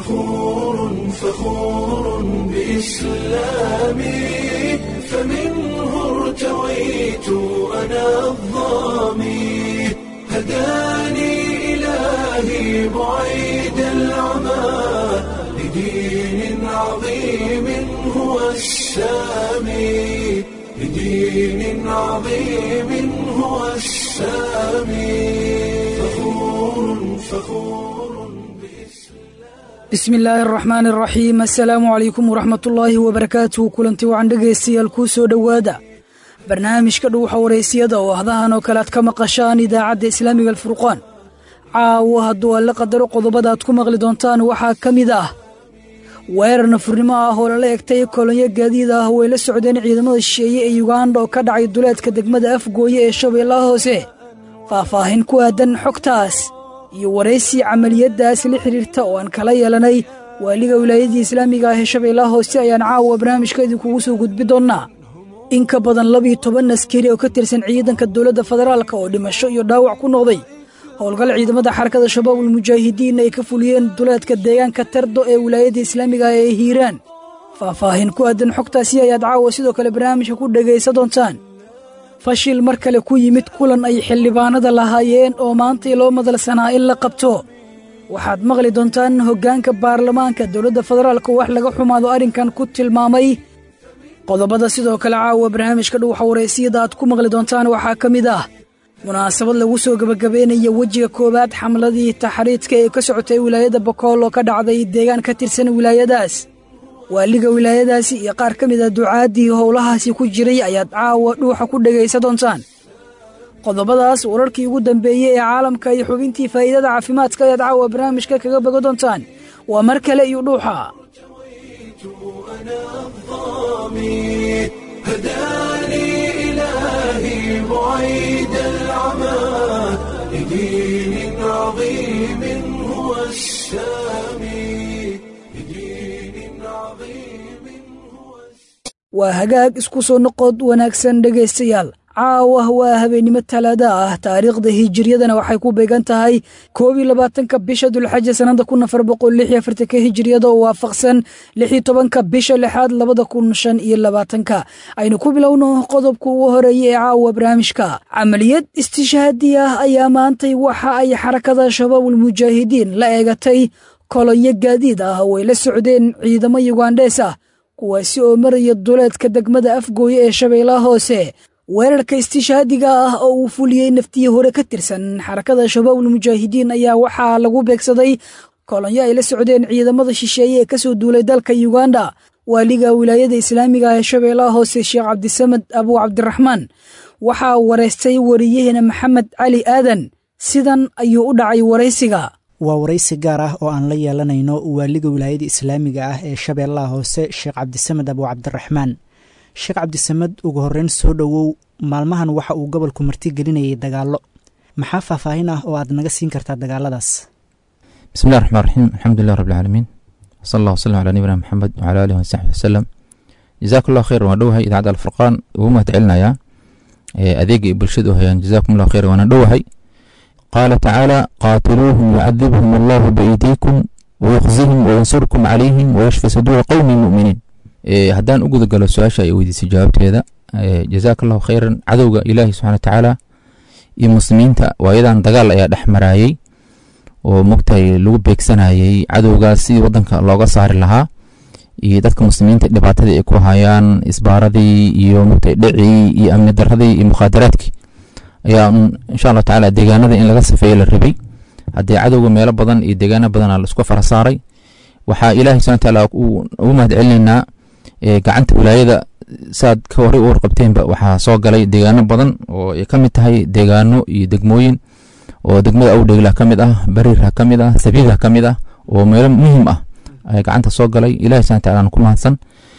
فخور فخور بإسلامي فمنه ارتويت أنا الظامي هداني إلهي بعيد العمى لدين عظيم هو السامي لدين عظيم هو السامي فخور فخور bismi illaahi araxmaani araxiim assalaamu calaykum waraxmatullaahi wabarakaatuhu kulanti wacan dhegaystayaal kuu soo dhowaada barnaamijka dhuuxa waraysiyada oo ahdahan oo kale aad ka maqashaan idaacadda islaamiga alfurqaan caawo hadduu alle qadaro qodobada aad ku maqli doontaan waxaa ka mid ah weerar nafurnimo ah oo lala egtay kolonyo gaadiid ah way la socdeen ciidamada shisheeye ee yuganda oo ka dhacay duleedka degmada afgooye ee shabeellaha hoose faahfaahin ku aadan xogtaas iyo waraysi camaliyaddaas la xidhiirta oo aan kala yeelanay waaliga wilaayadii islaamiga ah ee shabeellaha hoose ayaan caawa barnaamijka idinkugu soo gudbi doonnaa in ka badan labiyo toban askari oo ka tirsan ciidanka dowladda federaalka oo dhimasho iyo dhaawac ku noqday howlgal ciidamada xarakada shabaabul mujaahidiin ay ka fuliyeen duleedka deegaanka tardo ee wilaayadda islaamiga ah ee hiiraan faahfaahin ku aadan xogtaasi ayaad caawa sidoo kale barnaamijka ku dhegaysa doontaan fashil mar kale ku yimid kulan ay xildhibaanada lahaayeen oo maantay loo madalsanaa in la qabto waxaad maqli doontaan hoggaanka baarlamaanka dowladda federaalka wax laga xumaado arrinkan ku tilmaamay qodobada sidoo kale caawa barnaamijka dhuuxa waraysiyada aad ku maqli doontaan waxaa ka mid ah munaasabad lagu soo gebagabeynaya wejiga koowaad xamladii taxriidka ee ka socotay wilaayadda bokool oo ka dhacday deegaan ka tirsan wilaayadaas waaliga wilaayadaasi iyo qaar ka mid a ducaaddii howlahaasi ku jiray ayaad caawa dhuuxa ku dhegaysa doontaan qodobadaas wararkii ugu dambeeyey ee caalamka iyo xubintii faa'iidada caafimaadka ayaad caawa barnaamijka kaga bogo doontaan waa mar kale iyo dhuuxa هداني إلهي بعيد العمى لدين عظيم هو السامي لدين عظيم هو waa hagaag isku soo noqod wanaagsan dhegaystayaal caawa waa habeennimo talaada ah taariikhda hijiriyadana waxay ku beegan tahay koob iyo labaatanka bisha dulxaja sannada kun afar boqol lix iyo afartanka hijiriyada oo waafaqsan lix iyo tobanka bisha lixaad labada kun shan iyo labaatanka aynu ku bilowno qodobka ugu horeeya ee caawa barnaamijka camaliyad istishhaadi ah ayaa maantay waxa ay xarakada shabaabul mujaahidiin la eegatay kolonyo gaadiid ah oo ay la socdeen ciidamo yugandhees ah kuwaasi oo maraya duleedka degmada afgooye ee shabeellaha hoose weerarka istishhaadiga ah oo uu fuliyey naftii hore ka tirsan xarakada shabaabul mujaahidiin ayaa waxaa lagu beegsaday kolonyo ay la socdeen ciidamada shisheeye ee ka soo duulay dalka yuganda waaliga wilaayada islaamiga ee shabeellaha hoose sheekh cabdisamed abuu cabdiraxmaan waxaa waraystay wariyaheena maxamed cali aadan sidan ayuu u dhacay waraysiga waa waraysi gaar ah oo aan la yeelanayno waaliga wilaayada islaamiga ah ee shabeellaha hoose sheekh cabdisamed abuu cabdiraxmaan sheekh cabdisamed ugu horreyn soo dhowow maalmahan waxa uu gobolku marti gelinayay dagaallo maxaa faahfaahin ah oo aad naga siin kartaa dagaaladaas bismillahi raxmaan raxiim alxamdulilah rabbilcaalamiin wsala allah wslam calaa nabiyina maxamed wcala aalihi wasaxbi wasalam jazakum allah khayr waan dhowahay idaacadda alfurqaan ugu mahad celinayaa adeega ay bulshada u hayaan jazakum allah khayr waana dhowahay qaala tacaala qaatiluuhum yucadibhum allahu biaydiikum wayukhzihim wayansurkum calayhim wayashfi saduura qowmi muminiin haddaan u gudagalo su-aasha ay weydiisay jawaabteeda jazaaka allahu khayran cadowga ilaahi subxana watacaala iyo muslimiinta waayadan dagaal ayaa dhex maraayey oo mogtahay lagu beegsanayey cadowgaas sidii wadanka looga saari lahaa iyo dadka muslimiinta dhibaatadii ay ku hayaan isbaaradii iyo mogtahay dhicii iyo amni daradii iyo mukhaadaraadkii ayaa insha allah tacaala deegaanada in laga safeeye la rabay haddii cadowga meelo badan iyo deegaano badana laisku fara saaray waxaa ilaahi subxana watacaala ugu mahad celinaynaa gacanta wilaayada saad ka horey u warqabteenba waxaa soo galay deegaano badan oo ay ka mid tahay deegaano iyo degmooyin oo degmada awdheegla ka mid ah bariirha ka mid ah sabiilha ka mid ah oo meelo muhiim ah ay gacanta soo galay ilahi subana wataala ku mahadsan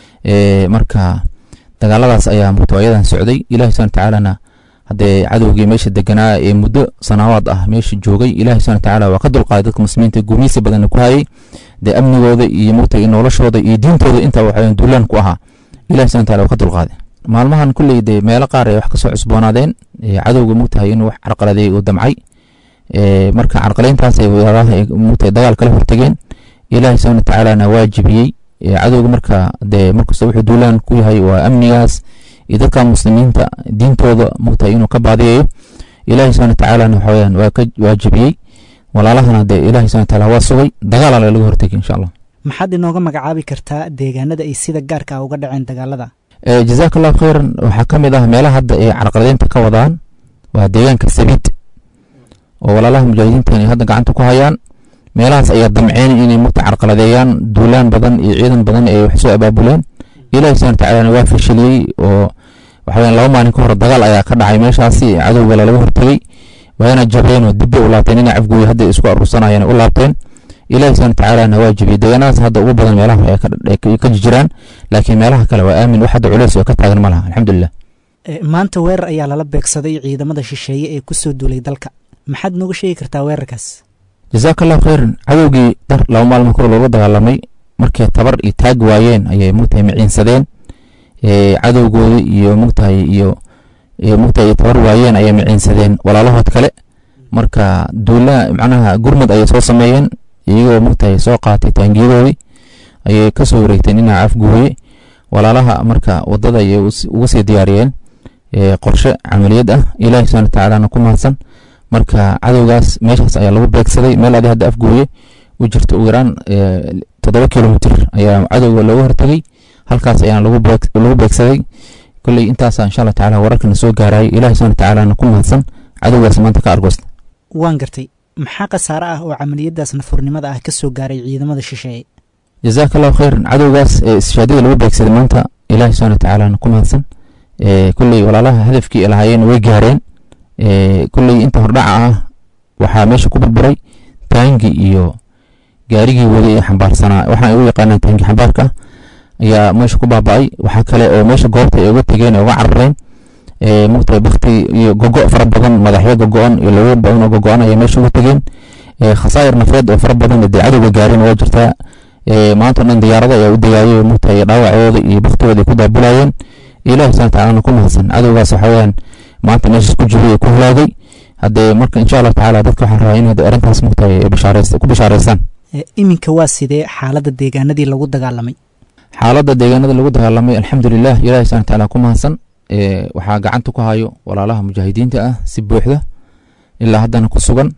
marka dagaaladaas ayaa mutawaayadan socday ilahi subana watacaalana haddee cadowgii meesha deganaa ee muddo sanaawaad ah meesha joogay ilahi subana watacaala waa ka dulqaaday dadka muslimiinta gumeysi badanna ku hayay dee amnigooda iyo mogtay noloshooda iyo diintooda intaa waxaweyan duulaan ku ahaa ilahi subana wataala waa ka dulqaaday maalmahan kulley dee meelo qaar ay wax kasoo cusboonaadeen cadowga mogtahay inuu wax carqaladeey uu damcay marka carqalayntaas ay mogtahay dagaal kala hortageen ilaahay subxana watacaalana waa jebiyey cadowga marka dee markasta wuxuu duulaan ku yahay waa amnigaas iyo dadka muslimiinta diintooda mogtahay inuu ka baadiyayo ilaahay subxana watacaalana waxaweyaan waa ka waa jebiyey walaalahana dee ilahay subxana wataala waa sugay dagaal laga hortegi insha allah maxaad inooga magacaabi kartaa deegaanada ay sida gaarka ah uga dhaceen dagaalada jazaaka allahu khayran waxaa ka mid ah meelaha hadda ay carqaladeynta ka wadaan waa deegaanka sabiid oo walaalaha mujaahidiinta ay hadda gacanta ku hayaan meelahaas ayaa damceen inay mugta carqaladeeyaan duulaan badan iyo ciidan badan ay wax soo abaabuleen ilahi subxana watacaalana waa fashiliyey oo waxaweyaan laba maalin ka hor dagaal ayaa ka dhacay meeshaasi cadowga lalaga hortegey waana jabeen oo dibba u laabteen inay cafgooy hadda isku aruursanayeen u laabteen ilahi subxana watacaalana waa jebiyey deegaanadaas hadda ugu badan meelaha ay ka jiraan laakiin meelaha kale waa aamin wax hadda culeys oo ka taagan ma laha alxamdulilah maanta weerar ayaa lala beegsaday ciidamada shisheeye ee kusoo duulay dalka maxaad nooga sheegi kartaa weerarkaas jazaaka allahu khayran cadowgii dar laba maalmo kor looga dagaalamay markay tabar iyo taag waayeen ayay mugtahay miciinsadeen cadowgooda iyo mugtahay iyo mugtahay tabar waayeen ayay miciinsadeen walaalahood kale marka duula macnaha gurmud ayay soo sameeyeen iyagoo mugtahay soo qaatay taangiyadoodii ayay kasoo wareegteen dhinaca afgooye walaalaha marka wadada ayay uga sii diyaariyeen qorshe camaliyad ah ilaahi subxana watacaalana ku mahadsan marka cadowgaas meeshaas ayaa lagu beegsaday meel adi hadda afgooye u jirta ugu yaraan toddoba kilomitr ayaa cadowga looga hortegey halkaas ayaana lagu beegsaday kolley intaasa insha allah tacala wararkana soo gaarayay ilahi subxana watacaalana ku mahadsan cadowgaas maanta ka argoosta waan gartay maxaa khasaare ah oo camaliyadaas nafurnimada ah ka soo gaaray ciidamada shisheeye jazaaka allahu khayran cadowgaas ee ishaadada lagu beegsaday maanta ilahi subxana watacaalana ku mahadsan kolley walaalaha hadafkii ay lahaayeen way gaareen kolley inta hordhaca ah waxaa meesha ku burburay taangi iyo gaarigii wadi ee xambaarsanaa waxaa u yaqaanaan taangi xambaarka ayaa meesha ku baaba-ay waxaa kale oo meesha goobta ay uga tegeen ee uga carareen mugtahay bakti iyo gogo fara badan madaxyo gogo-an iyo lawo badan oo gogo-an ayaa meesha uga tegeen khasaayir nafeed oo fara badan dee cadowga gaareen waa jirtaa maanta o dhan diyaarada ayaa u degaayay mugtahay dhaawacooda iyo baktigooda ay ku daabulayeen ilahi subana tacalana ku mahadsan cadowgaas waxa weyaan maanta meeshaas ku jiray ee ku halaagay haddee marka insha allahu tacala dadka waxaan rabaa inay arrintaas mugtahay ku bishaareystaan iminka waa sidee xaaladda deegaanadii lagu dagaalamay xaaladda deegaanada lagu dagaalamay alxamdulilah ilahi subana tacala ku mahadsan waxaa gacanta ku hayo walaalaha mujaahidiinta ah si buuxda ilaa haddana ku sugan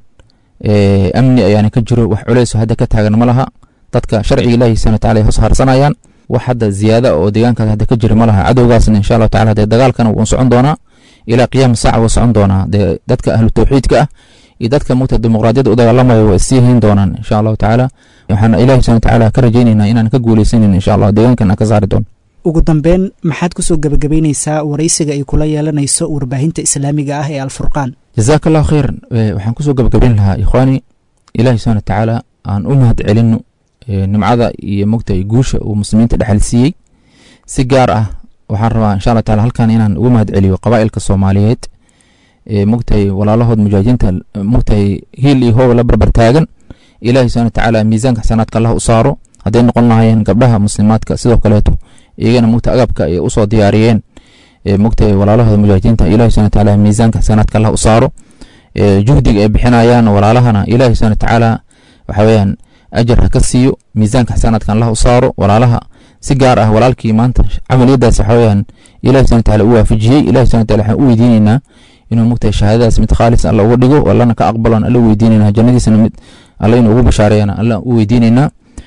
amni ayaana ka jiro wax culeys hadda ka taagan ma laha dadka sharciga ilahi subana tacala ay hoos harsanayaan wax hadda ziyaada oo deegaankaas hadda ka jira ma laha cadowgaasna insha allahu tacala dee dagaalkana wuu socon doonaa ilaa qiyaam saaca wuu socon doonaa dee dadka ahlu tawxiidka ah iyo dadka mugta dimuqraadiyadda u dagaalamaya waa sii hayn doonaan insha allahu tacaala waxaan ilahi subana tacala ka rajaynaynaa inaan ka guuleysanin insha allah deegaankan aan ka saari doono ugu dambeyn maxaad kusoo gebagabeyneysaa waraysiga ay kula yeelanayso warbaahinta islaamiga ah ee alfurqaan jazaaka allahu khayran waxaan kusoo gebagabeyn lahaa ikhwaani ilahi subana watacaala aan u mahad celino nimcada iyo mogtahay guusha uu muslimiinta dhexal siiyey si gaar ah waxaan rabaa insha allah taala halkan inaan ugu mahad celiyo qabaa'ilka soomaaliyeed mogtahay walaalahood mujaahidiinta mogtahay hiil iyo hoob la barbar taagan ilahi subana watacaala miisaanka xasanaadka allah u saaro hadday noqon lahaayeen gabdhaha muslimaadka sidoo kaleeto iyagana mugta agabka ay usoo diyaariyeen mogtahay walaalahooda mujaahidiinta ilahi subana watacaala miisaanka xasanaadka allah u saaro juhdiga ay bixinayaan walaalahana ilahi subana watacaala waxa weeyaan ajar ha ka siiyo miisaanka xasanaadkan allah u saaro walaalaha si gaar ah walaalkii maanta camaliyadaas waxa weyaan ilahi subana wataala u waafajiyey ilahi subana wataala waxaan u weydiineynaa inuu mugtahay shahaadadaas mid khaalis alla uga dhigo allana ka aqbalan alla weydiineynaa jannadiisana mid alla inuu ugu bashaareeyana alla u weydiineynaa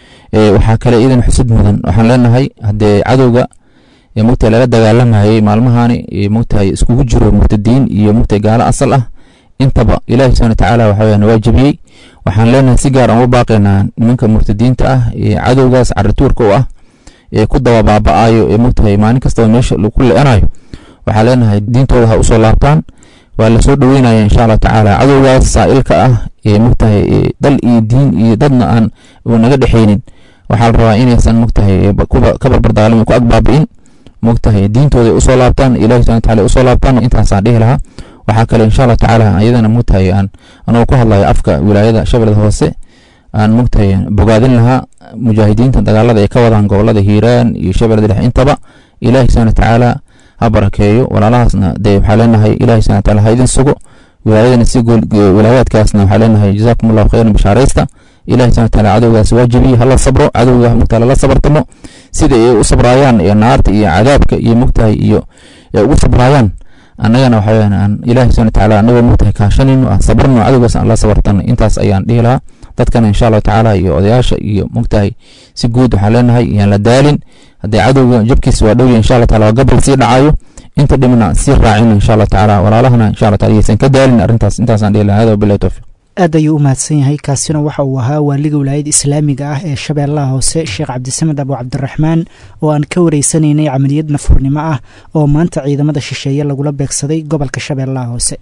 waxaa kale iidan xusud mudan waxaan leenahay haddee cadowga mugtahay lala dagaalamayay maalmahani mugtahay iskugu jiro murtadiin iyo mugtahay gaalo asal ah intaba ilahi subana watacaala waxa weyaan waa jebiyey waxaan leenahay si gaar aan uga baaqaynaa nimanka murtadiinta ah ee cadowgaas carituurka u ah ee ku daba baaba-ayo ee mugtahay maalin kastaba meesha ku le-anayo waxaan leenahay diintooda ha usoo laabtaan waa lasoo dhoweynaya insha allah tacaala cadowgaas saa'ilka ah ee mugtahay dal iyo diin iyo dadna aan naga dhexeynin waxaa la rabaa inaysan mugtahay ka barbardaalami ku agbaabi'in mugtahay diintooda ay usoo laabtaan ilahi subana wataala usoo laabtaan intaasaan dhihi lahaa waxaa kale insha allah tacaala iyadana mugtahay aan anoo ku hadlayo afka wilaayada shabeellada hoose aan mugtahay bogaadin lahaa mujaahidiinta dagaalada ay ka wadaan gobolada hiiraan iyo shabeellada dhexe intaba ilahi subana watacaala ha barakeeyo walaalahaasna dee waxaa leenahay ilahi subana wataala ha idin sugo wilaayadana si wilaayaadkaasna waxaa leenahay jazaakum allahu khayran bishaaraysta ilahi subana wataala cadowgaas waajibiye hala sabro cadowga mugtahay lala sabartamo sida ay u sabraayaan iyo naarta iyo cadaabka iyo mugtahay iyo ay ugu sabraayaan annagana waxa weyaan aan ilahi subana wataala annagoo mugtahay kaashanayno aan sabrno cadowgaas aan la sabartano intaas ayaan dhihi lahaa dadkana insha allahu tacaala iyo odayaasha iyo mugtahay si guud waxaan leenahay iyaan la daalin haddii cadowga jabkiisa waa dhowya insha allah taala waa gabal sii dhacayo inta dhimna sii raacino insha allah tacaala walaalahana insha allah taala yaysan ka daalin arrintaas intaasaan dhihi lahaa hada wabillahi towfiq aad ayuu u mahadsan yahay kaasina waxa uu ahaa waaliga wilaayada islaamiga ah ee shabeellaha hoose sheekh cabdisamed abu cabdiraxmaan oo aan ka wareysanaynay camaliyad nafurnimo ah oo maanta ciidamada shisheeye lagula beegsaday gobolka shabeellaha hoose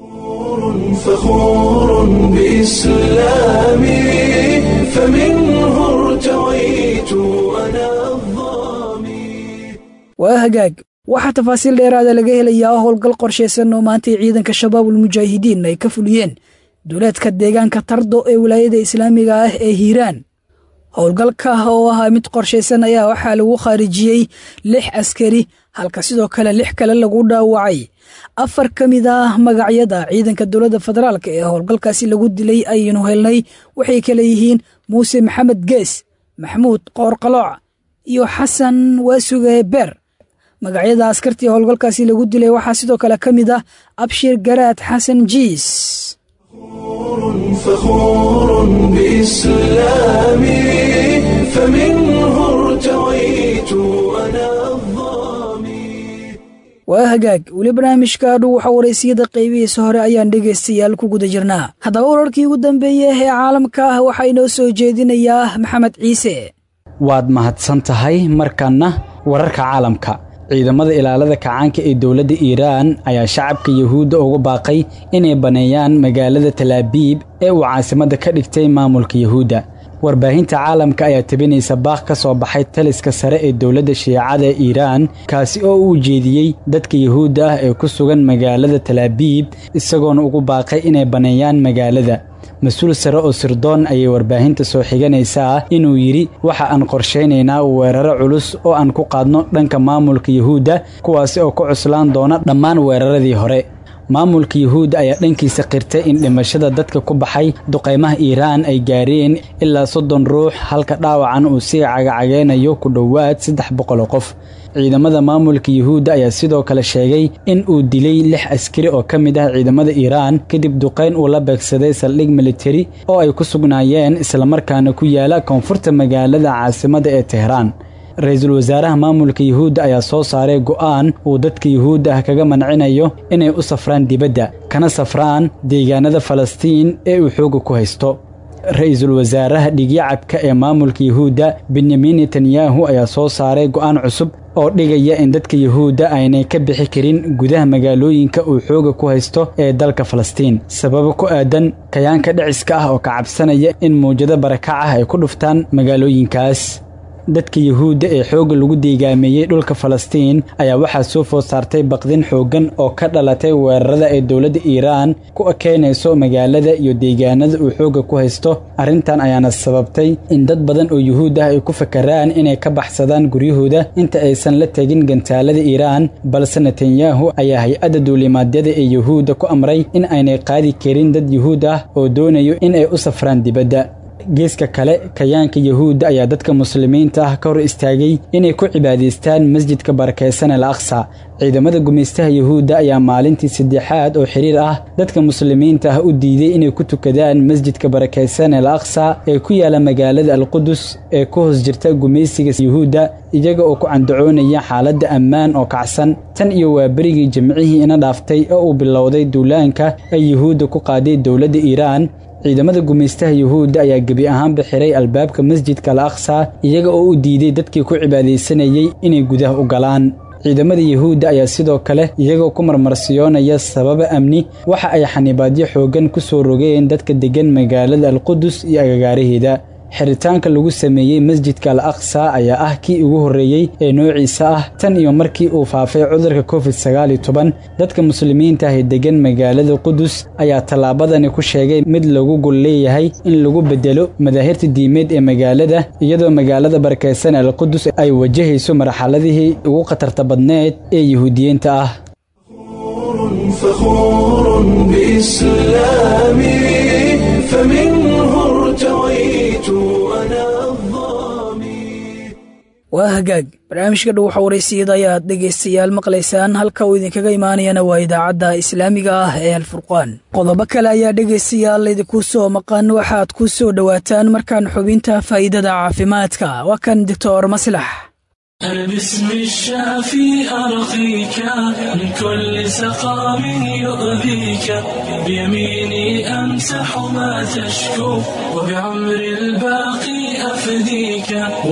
فخور بإسلامي فمنه ارتويت أنا الظامي waa hagaag waxaa tafaasiil dheeraada laga helayaa howlgal qorshaysan oo maantay ciidanka shabaabul mujaahidiin ay ka fuliyeen duleedka deegaanka tardo ee wilaayada islaamiga ah ee hiiraan howlgalka oo ahaa mid qorshaysan ayaa waxaa lagu khaarijiyey lix askari halka sidoo kale lix kale lagu dhaawacay afar ka mid ah magacyada ciidanka dowladda federaalk ee howlgalkaasi lagu dilay ayaynu helnay waxay kale yihiin muuse maxamed gees maxamuud qoorqalooc iyo xasan waasuge beer magacyada askartii howlgalkaasi lagu dilay waxaa sidoo kale ka mid ah abshir garaad xasan jiis فخور بإسلامي فمنه ارتويت أنا الظامي waa hagaag weli barnaamijka dhow waxa waraysiyada qaybihiisa hore ayaan dhegaystayaal ku guda jirnaa haddaba wararkii ugu dambeeyey ee caalamka ah waxaa inoo soo jeedinayaa maxamed ciise waad mahadsan tahay markanna wararka caalamka ciidamada ilaalada kacaanka ee dowladda iiraan ayaa shacabka yuhuudda ugu baaqay inay baneeyaan magaalada talaabiib ee uu caasimadda ka dhigtay maamulka yuhuudda warbaahinta caalamka ayaa tabinaysa baaq ka soo baxay taliska sare ee dowladda shiicada ee iiraan kaasi oo u ujeediyey dadka yuhuudda ah ee ku sugan magaalada talaabiib isagoona ugu baaqay inay baneeyaan magaalada mas-uul sare oo sirdoon ayay warbaahinta soo xiganaysaa inuu yidhi waxa aan qorshaynaynaa weeraro culus oo aan ku qaadno dhanka maamulka yuhuudda kuwaasi oo ka cuslaan doona dhammaan weeraradii hore maamulka yuhuudda ayaa dhankiisa qirtay in dhimashada dadka ku baxay duqaymaha iiraan ay gaareen ilaa soddon ruux halka dhaawacan uu sii cagacageynayo ku dhowaad saddex boqol qof ciidamada maamulka yuhuudda ayaa sidoo kale sheegay in uu dilay lix askari oo ka mid ah ciidamada iiraan kadib duqayn uu la beegsaday saldhig militari oo ay ku sugnaayeen islamarkaana ku yaala koonfurta magaalada caasimadda ee tehraan ra-iisul wasaaraha maamulka yuhuudda ayaa soo saaray go'aan uu dadka yuhuudda ah kaga mancinayo inay u safraan dibadda kana safraan deegaanada falastiin ee uu xooga ku haysto ra-iisul wasaaraha dhigyacabka ee maamulka yuhuudda benyamin netanyahu ayaa soo saaray go'aan cusub oo dhigaya in dadka yuhuudda aynay ka bixi karin gudaha magaalooyinka uu xooga ku haysto ee dalka falastiin sababo ku aadan kayaanka dhiciska ah oo ka cabsanaya in mawjado barakac ah ay ku dhuftaan magaalooyinkaas dadka yuhuudda ee xoogga lagu deegaameeyey dhulka falastiin ayaa waxaa soo food saartay baqdin xooggan oo ka dhalatay weerarada ay dowladda iiraan ku ekeynayso magaalada iyo deegaanada uu xoogga ku haysto arrintan ayaana sababtay in dad badan oo yuhuud ah ay ku fakaraan inay ka baxsadaan guryahooda inta aysan la tegin gantaalada iiraan balse netanyahu ayaa hay-adda duulimaadyada ee yuhuudda ku amray in aynay qaadi karin dad yuhuud ah oo doonayo in ay u safraan dibadda geeska kale kayaanka yuhuudda ayaa dadka muslimiinta ah ka hor istaagay inay ku cibaadaystaan masjidka barakaysan al aqsa ciidamada gumaystaha yuhuudda ayaa maalintii saddexaad oo xiriir ah dadka muslimiinta ah u diiday inay ku tukadaan masjidka barakaysan al aqsa ee ku yaala magaalada alqudus ee ku hoos jirta gumaysiga yuhuudda iyaga oo ku candacoonaya xaaladda ammaan oo kacsan tan iyo waa berigii jimcihii ina dhaaftay oo uu bilowday duulaanka ay yuhuudda ku qaaday dowladda iiraan ciidamada gumaystaha yuhuudda ayaa gebi ahaanba xiray albaabka masjidka al aqsa iyaga oo u diiday dadkii ku cibaadaysanayey inay gudaha u galaan ciidamada yuhuudda ayaa sidoo kale iyagoo ku marmarsiyoonaya sababa amni waxa ay xanibaadyo xooggan ku soo rogeen dadka deggan magaalada alqudus iyo agagaaraheeda xiritaanka lagu sameeyey masjidka al aqsa ayaa ah kii ugu horreeyey ee noociisa ah tan iyo markii uu faafay cudurka covid sagaal iyo toban dadka muslimiinta ah ee deggan magaalada qudus ayaa tallaabadani ku sheegay mid lagu gol leeyahay in lagu bedelo madaahirta diimeed ee magaalada iyadoo magaalada barakaysan al qudus ay wajahayso marxaladihii ugu khatarta badneed ee yuhuudiyiinta ah فخور بإسلامي فمنه ارتويت waa hagaag barnaamijka dhow waxa waraysiyada ayaad dhegaystayaal maqlaysaan halka uu idinkaga imaanayana waa idaacadda islaamiga ah ee alfurqaan qodobo kale ayaa dhegaystayaal idinku soo maqan waxaad ku soo dhowaataan markaan xubinta faa'iidada caafimaadka waa kan doctor maslax أنا باسم الشافي أرقيك من كل سقام يؤذيك بيميني أمسح ما تشكو وبعمر الباقي أفديك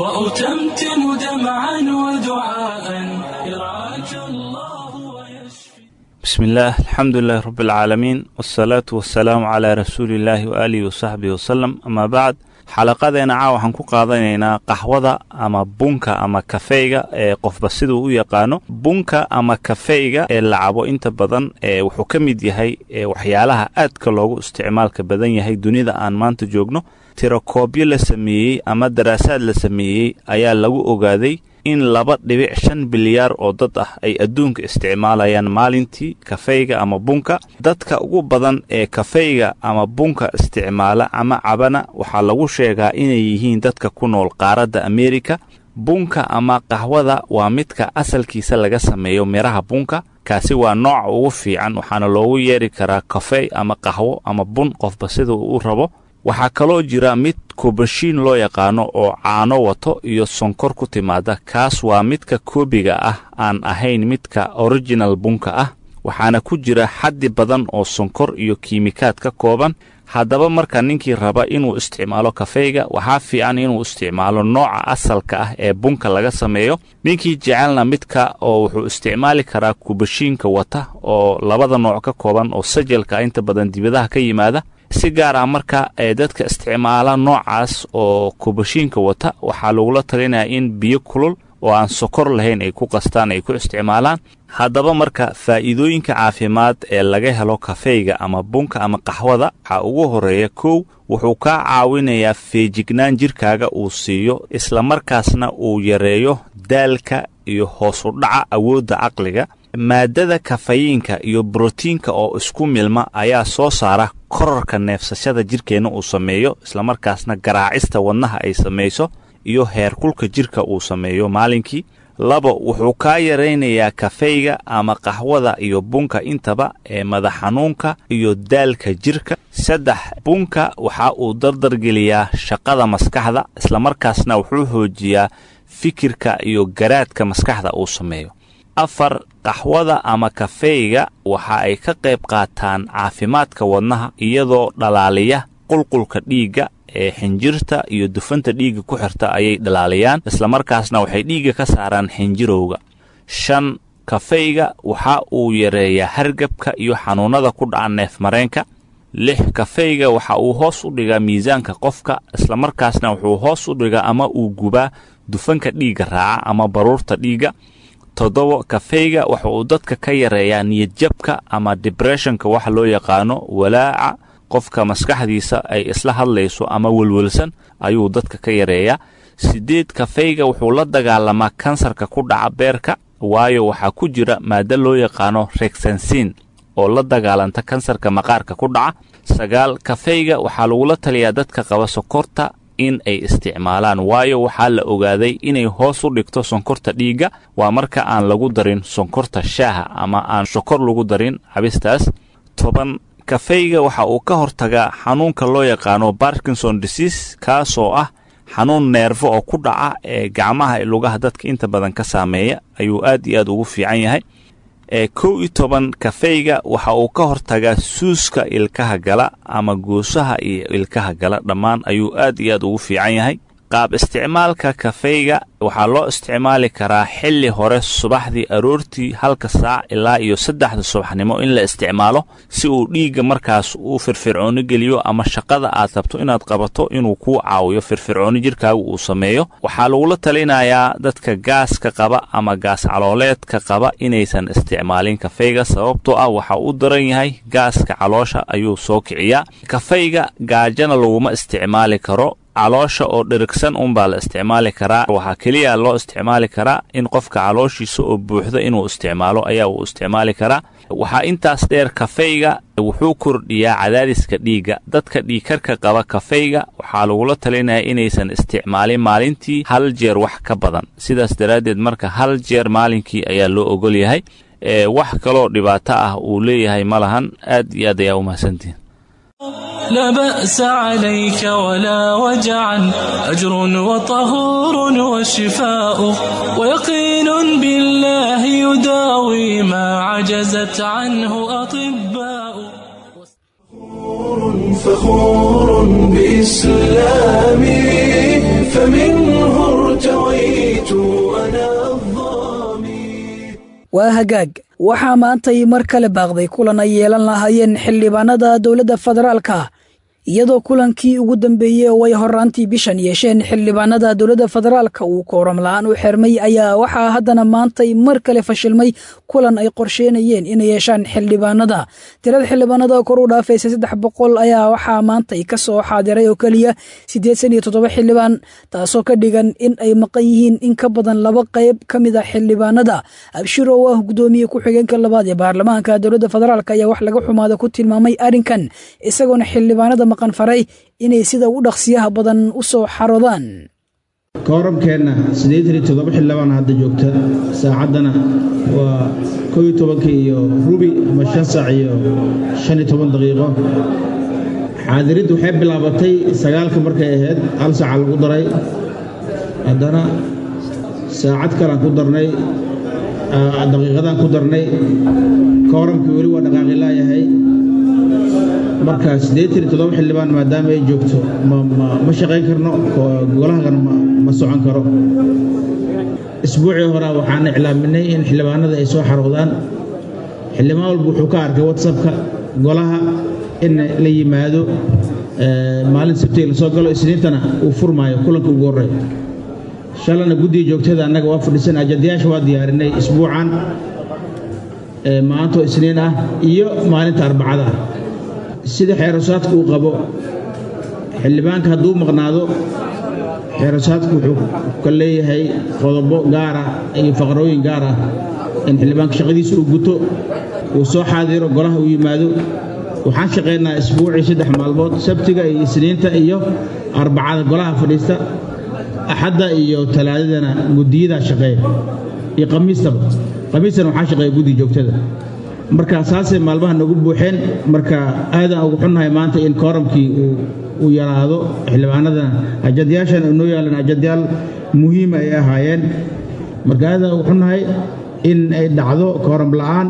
وأتمتم دمعا ودعاء يرعاك الله ويشفي بسم الله الحمد لله رب العالمين والصلاة والسلام على رسول الله وآله وصحبه وسلم أما بعد xalaqadeena caa waxaan ku qaadanaynaa qaxwada ama bunka ama kafeyga ee qofba siduu u yaqaano bunka ama kafeyga ee la cabo inta badan ee wuxuu ka mid yahay waxyaalaha aadka loogu isticmaalka badan yahay dunida aan maanta joogno tirakoobyo la sameeyey ama daraasaad la sameeyey ayaa lagu ogaaday in laba dhibic shan bilyaar oo dad ah ay adduunka isticmaalayaan maalintii kafeyga ama bunka dadka ugu badan ee kafeyga ama bunka isticmaala ama cabana waxaa lagu sheegaa inay yihiin dadka ku nool qaaradda ameerika bunka ama qaxwada waa midka asalkiisa laga sameeyo miraha bunka kaasi waa nooca ugu fiican waxaana loogu yeeri karaa kafey ama qaxwo ama bun qofba sida uu u rabo waxaa kaloo jira mid kubashiin loo yaqaano oo caano wato iyo sonkor ku timaada kaas waa midka koobiga ah aan ahayn midka original bunka ah waxaana ku jira xaddi badan oo sonkor iyo kiimikaad ka kooban haddaba marka ninkii raba inuu isticmaalo kafeyga waxaa fiican inuu isticmaalo nooca asalka ah ee bunka laga sameeyo ninkii jecelna midka oo wuxuu isticmaali karaa kubashiinka wata oo labada nooc ka kooban oo sajalka inta badan dibadaha ka yimaada si gaar ah marka ee dadka isticmaala noocaas oo kubashiinka wata waxaa lagula talinayaa in biyo kulul oo aan sokor lahayn ay ku qastaan ay ku isticmaalaan haddaba marka faa'iidooyinka caafimaad ee laga helo kafeyga ama bunka ama qaxwada waxaa ugu horreeya kow wuxuu kaa caawinayaa feejignaan jirkaaga uu siiyo islamarkaasna uu yareeyo daalka iyo hoos u dhaca awoodda caqliga maadada kafayiinka iyo brotiinka oo isku milma ayaa soo saara korarka neefsashada jirkeenna uu sameeyo islamarkaasna garaacista wadnaha ay samayso iyo heerkulka jirka uu sameeyo maalinkii labo wuxuu kaa yaraynayaa kafeyga ama qaxwada iyo bunka intaba ee madax xanuunka iyo daalka jirka saddex bunka waxa uu dardargeliyaa shaqada maskaxda islamarkaasna wuxuu xoojiyaa fikirka iyo garaadka maskaxda uu sameeyo afar qaxwada ama kafeyga waxa ay ka qayb qaataan caafimaadka wadnaha iyadoo dhalaaliya qulqulka dhiigga ee xinjirta iyo dufanta dhiigga ku xirta ayay dhalaaliyaan islamarkaasna waxay dhiigga ka saaraan xinjirowga shan kafeyga waxa uu yareeyaa hargabka iyo xanuunnada ku dhaca neefmareenka lix kafeyga waxa uu hoos u dhigaa miisaanka qofka islamarkaasna wuxuu hoos u dhigaa ama uu gubaa dufanka dhiigga raaca ama baruurta dhiigga toddobo kafeyga waxa uu dadka ka yareeyaa niyadjabka ama dibresshonka waxa loo yaqaano walaaca qofka maskaxdiisa ay isla hadlayso ama welwelsan ayuu dadka ka yareeyaa siddeed kafeyga wuxuu la dagaalamaa kansarka ku dhaca beerka waayo waxaa ku jira maado loo yaqaano reksansin oo la dagaalanta kansarka maqaarka ku dhaca sagaal kafeyga waxaa lagula taliyaa dadka qaba sokorta in ay isticmaalaan waayo waxaa la ogaaday inay hoos u dhigto sonkorta dhiigga waa marka aan lagu darin sonkorta shaaha ama aan sokor lagu darin cabistaas toban kafeyga waxa uu ka hortagaa xanuunka loo yaqaano barkinson disease kaasoo ah xanuun neerfo oo ku dhaca ee gacmaha ee lugaha dadka inta badan ka saameeya ayuu aad iyo aad ugu fiican yahay ee kow iyo toban kafeyga waxa uu ka hortagaa suuska ilkaha gala ama goosaha iyo ilkaha gala dhammaan ayuu aad iyo aad ugu fiican yahay qaab isticmaalka kafeyga waxaa loo isticmaali karaa xilli hore subaxdii aroortii halka saac ilaa iyo saddexda subaxnimo in la isticmaalo si uu dhiigga markaas uu firfircooni geliyo ama shaqada aad rabto inaad qabato inuu kuu caawiyo firfircooni jirkaaga uu sameeyo waxaa lagula talinayaa dadka gaaska qaba ama gaas calooleedka qaba inaysan isticmaalin kafeyga sababtoo ah waxa uu daran yahay gaaska caloosha ayuu soo kiciyaa kafeyga gaajana laguma isticmaali karo caloosha oo dhirigsan unbaa la isticmaali karaa waxaa keliya loo isticmaali karaa in qofka calooshiisa oo buuxdo inuu isticmaalo ayaa uu isticmaali karaa waxaa intaas dheer kafeyga wuxuu kordhiyaa cadaadiska dhiigga dadka dhiigkarka qaba kafeyga waxaa lagula talinaya inaysan isticmaalin maalintii hal jeer wax ka badan sidaas daraaddeed marka hal jeer maalinkii ayaa loo ogol yahay wax kaloo dhibaato ah uu leeyahay ma lahan aad iyo aad ayaa u mahadsantihin لا بأس عليك ولا وجعا أجر وطهور وشفاء ويقين بالله يداوي ما عجزت عنه أطباء فخور بإسلامي فمنه ارتويت أنا الظامي waa hagaag waxaa maantay mar kale baaqday kulan ay yeelan lahaayeen xildhibaanada dowladda federaalka iyadoo kulankii ugu dambeeyey oo ay horaantii bishan yeesheen xildhibaanada dowladda federaalka uu kooram la-aan u xirmay ayaa waxaa haddana maantay mar kale fashilmay kulan ay qorsheynayeen inay yeeshaan xildhibaanada tirada xildhibaanada kor u dhaafaysa saddex boqol ayaa waxaa maantay ka soo xaadiray oo keliya siddeedsan iyo toddoba xildhibaan taasoo ka dhigan in ay maqan yihiin in ka badan laba qayb ka mid a xildhibaanada abshir oo ah guddoomiye ku-xigeenka labaad ee baarlamaanka dowladda federaalk ayaa wax laga xumaada ku tilmaamay arrinkan isagoona xildhibaanada faray inay sida ugu dhaqsiyaha badan u soo xaroodaan kooramkeenna siddeetan iyo toddoba xildhibaan hadda joogta saacaddana waa koo iyo tobanka iyo rubi ama shan saac iyo shan iyo toban daqiiqo xaadiriddu waxay bilaabatay sagaalka markay ahayd hal saaca lagu daray haddana saacad kalaan ku darnay daqiiqadaan ku darnay kooramkii weli waa dhaqaaqi laayahay marka siddeetan iyo toddoba xildhibaan maadaama ay joogto ma shaqayn karno golahagana ma socon karo isbuucii horaa waxaan iclaaminay in xildhibaanada ay soo xaroodaan xildhibaan walba wuxuu ka arkay watsapka golaha in la yimaado maalin sabtiga la soo galo isniintana uu furmaayo kulanka ugu horey shalana guddiga joogtada annaga waa fadhisan ajadayaasha waa diyaarinay isbuucan maantoo isniin ah iyo maalinta arbacada ah sida xeerasaadku uu qabo xildhibaanka hadduu maqnaado xeerasaadku wuxuu ka leeyahay qodobo gaar ah iyo faqrooyin gaar ah in xildhibaanka shaqadiisa uu guto uu soo xaadiro golaha uu yimaado waxaan shaqaynaa isbuucii saddex maalmood sabtiga iyo isniinta iyo arbacada golaha fadhiista axadda iyo talaadadana guddiyadaa shaqeeya iyo khamiistaba khamiistana waxaa shaqeeya guddiga joogtada marka saasay maalmaha nagu buuxeen marka aadaan ugu xunnahay maanta in kooramkii uu yaraado xildhibaanadana ajadayaashan noo yaalan ajadayaal muhiima ay ahaayeen marka aadaan ugu xunnahay in ay dhacdo kooram la'aan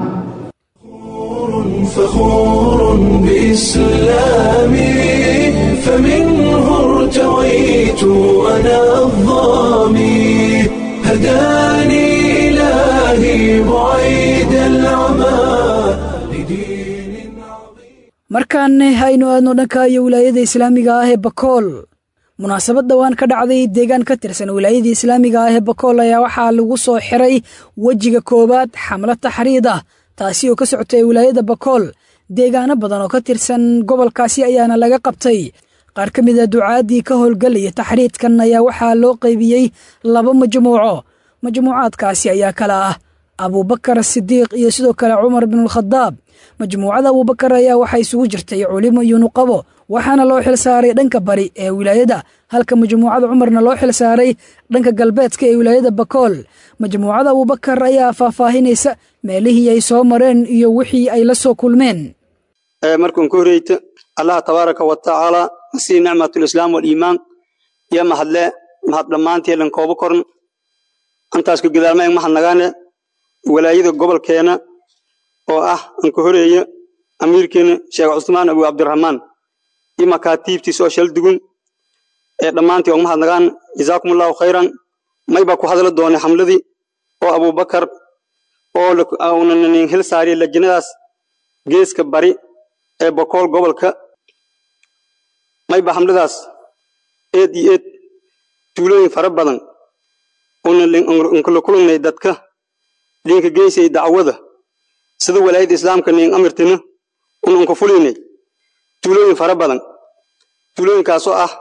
فخور بإسلامي فمنه ارتويت أنا الظامي هداني إلهي بعيد العمى لدين عظيم markaanne haynu aadno dhanka iyo wilaayada islaamiga ah ee bakool munaasabad dhowaan ka dhacday deegaan ka tirsan wilaayada islaamiga ah ee bakool ayaa waxaa lagu soo xiray wejiga koowaad xamlo taxriid ah taasi oo ka socotay wilaayada bakool deegaano badan oo ka tirsan gobolkaasi ayaana laga qabtay qaar ka mid a ducaaddii ka howlgelaya taxriidkan ayaa waxaa loo qaybiyey laba majmuuco majmuucaadkaasi ayaa kala ah abuubakar sidiiq iyo sidoo kale cumar binulkhadaab majmuucada abuubakar ayaa waxaa isugu jirtay culimo iyo nuqabo waxaana loo xil saaray dhanka bari ee wilaayada halka majmuucada cumarna loo xil saaray dhanka galbeedka ee wilaayada bakool majmuucada abuubakar ayaa faahfaahinaysa meelihii ay soo mareen iyo wixii ay la soo kulmeen markan ku horeyta allah tabaaraka wa tacaala nasii nicmatulislaam waliimaan iyo mahadle mahad dhammaantii lan koobo korn antaas ku gadaama en mahadnagaane walaayada gobolkeena oo ah an ka horeeya amiirkeena sheekh cusmaan abu cabdiraxmaan iyo makaatiibtiisa oo shal dugun ee dhammaantii og mahadnagaan jazaakumullahu khayran may baa ku hadla doonay xamladii oo abubakar oo unanin hil saariya lajinadaas geeska bari ee bokool gobolka may ba xamladaas eed iyo eed tuulooyin fara badan unkala kulannay dadka linka geysay dacwada sida walaayada islaamka nin amirtina un unka fulinay tuulooyin fara badan tuulooyinkaasoo ah